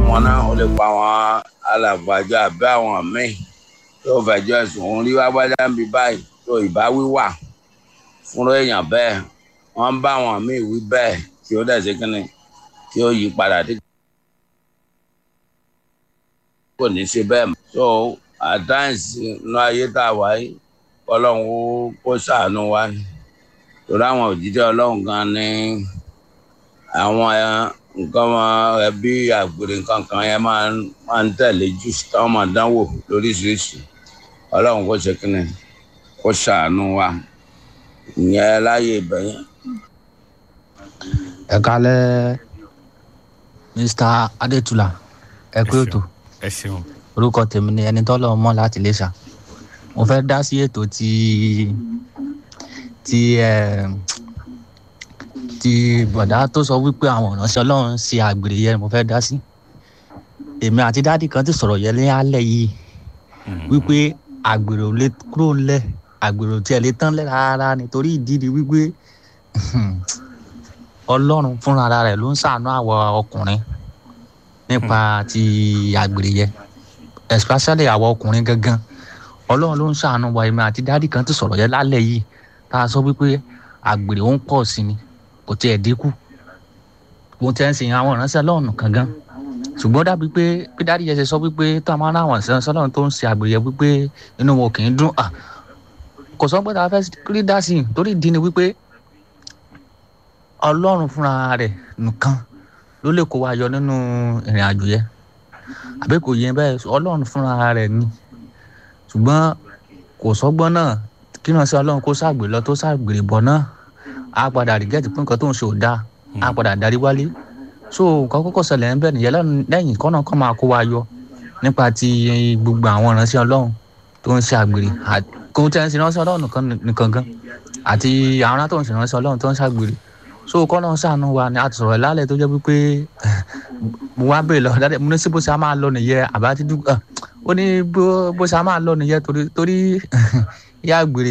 wọn náà ó lè pa àwọn alàgbàjọ àbí àwọn míì tó fẹjọ́ ẹ̀sùn òun rí wágbájá ń bi báyìí tó ìbáwí wà fúnra èèyàn bẹ́ẹ̀ wọ́n bá àwọn míì wí bẹ́ẹ̀ tí ó dẹ̀ ṣe kínní tí ó yí padà tí kò ní ṣe bẹ́ẹ̀ mọ́. so at times inú ayé tá a wáyé ọlọ́run ó kó ṣàánú wa ni torí àwọn òjijì ọlọ́run gan ni àwọn nǹkan wọn ẹbí àgbèrè nǹkan kan yẹn máa ń máa ń tẹ̀lé jù táwọn máa dánwò lóríṣiríṣi ọlọ́run kó ṣe kínní kó ṣàánú wa ìyẹn láyé ibẹ̀ yẹn. ẹ kálẹ́ mr adétúlà ẹ pé ètò ẹ ṣeun orúkọ tèmi ni ẹni tọ́lọ̀ mọ́ láti lè ṣá mo fẹ́ dá sí ètò tí tí ẹ tí bọ̀dá tó sọ wípé àwọn ìránṣẹ́ ọlọ́run ṣe àgbèrè yẹn mo fẹ́ dá sí èmi àti dáàdì kan ti sọ̀rọ̀ yẹn ní alẹ́ yìí wípé àgbèrè ò lè kúrò ńlẹ̀ àgbèrè ò tiẹ̀ lè tán lẹ̀ rárá nítorí ìdí ni wípé ọlọ́run fúnra rẹ̀ ló ń ṣàánú àwọ ọkùnrin nípa ti àgbèrè yẹn especially àwọ ọkùnrin gangan ọlọ́run ló ń ṣàánú wa èmi àti dáàdì kan ti sọ̀rọ̀ yẹn lálẹ́ yìí tá a sọ wípé àgbèrè ó ń pọ̀ sí ni kò tiẹ̀ dínkù mo ti ń sìn àwọn ìránṣẹ́ ọlọ́run kankan ṣùgbọ́n dàbí pé bí dáàdì yẹn ṣe sọ wípé tó a máa ń ráwọn ìránṣẹ́ ọlọ́run tó ń ṣe àgbèrè yẹn wípé inú wọn kì í dún à kò sọ pé tá a fẹ́ rí dá sí i torí ìdí ni wípé ọlọ́run fúnra rẹ̀ nìkan ló lè kó wa yọ nínú ìrìn àjò yẹn àbí kò yẹ bẹ́ẹ̀ ọlọ́run fúnra rẹ̀ ni ṣùgbọ́n kò sọ́gbọ́n náà kí náà sí ọlọ́run kó ṣàgbèrè lọ tó ṣàgbèrè bọ̀ náà á padà rìgẹ́tì pé nǹkan tó ń ṣe ò dáa á padà darí wálé so nǹkan kọ́kọ́ ṣẹlẹ̀ ń bẹ̀ nìyẹn lẹ́yìn kọ́nà kan máa kó wa yọ nípa ti gbogbo àwọn ìránṣẹ́ ọlọ́run tó ń ṣe àgbèrè kò tẹ́ ń ṣe ìránṣẹ́ ọlọ́run nìkan gan àti àwọn tó ń ṣe ìránṣẹ́ ọlọ́run tó ń ṣàgbèrè so kọ́nà ṣàánú wa ni a ti sọ̀rọ̀ lálẹ́ tó jẹ́ wípé mo wá bèèrè lọ dáadáa mo ní sí bó ṣe á máa lọ nìyẹn àbá ti dúpọ̀ ó ní bó ṣe á máa lọ nìyẹn torí torí ìyá àgbèrè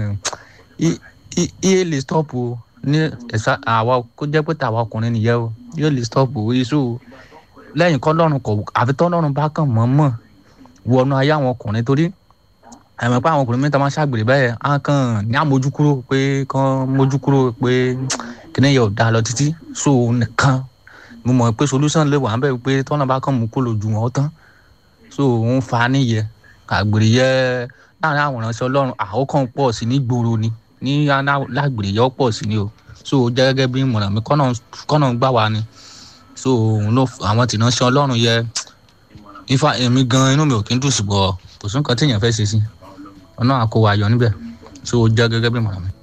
iye lè stop o ní ẹ̀sà àwa kó jẹ́ pé tàwa ọkùnrin nìyẹn o yóò lè stop o iṣu lẹ́yìn kọ́ lọ́run kọ̀ àfi tọ́ lọ́run bá kàn mọ́mọ́ wọnú ayé àwọn ọkùnrin torí àmọ́ pé àwọn ọkùnrin mẹ́ta máa ṣàgbèrè bẹ́ẹ̀ á kàn ní àmójú kúrò pé kàn mójú kúrò pé kíní yẹn ò dáa lọ títí so nìkan mo mọ̀ pé solution lè wà bẹ́ẹ̀ pé tọ́nà bá kàn mú kó lò jù wọ́n tán so òun fa níyẹ àgbèrè yẹ láàrin àwọn ìránṣẹ́ ọlọ́run àkókò pọ̀ sí ní gbòòrò ni ní lágbèrè yẹ ó pọ̀ sí ni o so jẹ́ gẹ́gẹ́ bí ìmọ̀ràn mi kọ́nà gbà wá ni so òun ló àwọn tìránṣẹ́ ọlọ́run yẹ ifá èmi gan inú mi ò kí ń dùn ṣùgbọ́n kò sí nǹkan tí èèyàn fẹ́ ṣe sí ọ̀nà àkówó ayọ̀ níbẹ̀ so jẹ́ gẹ́gẹ́ bí ìmọ̀ràn mi.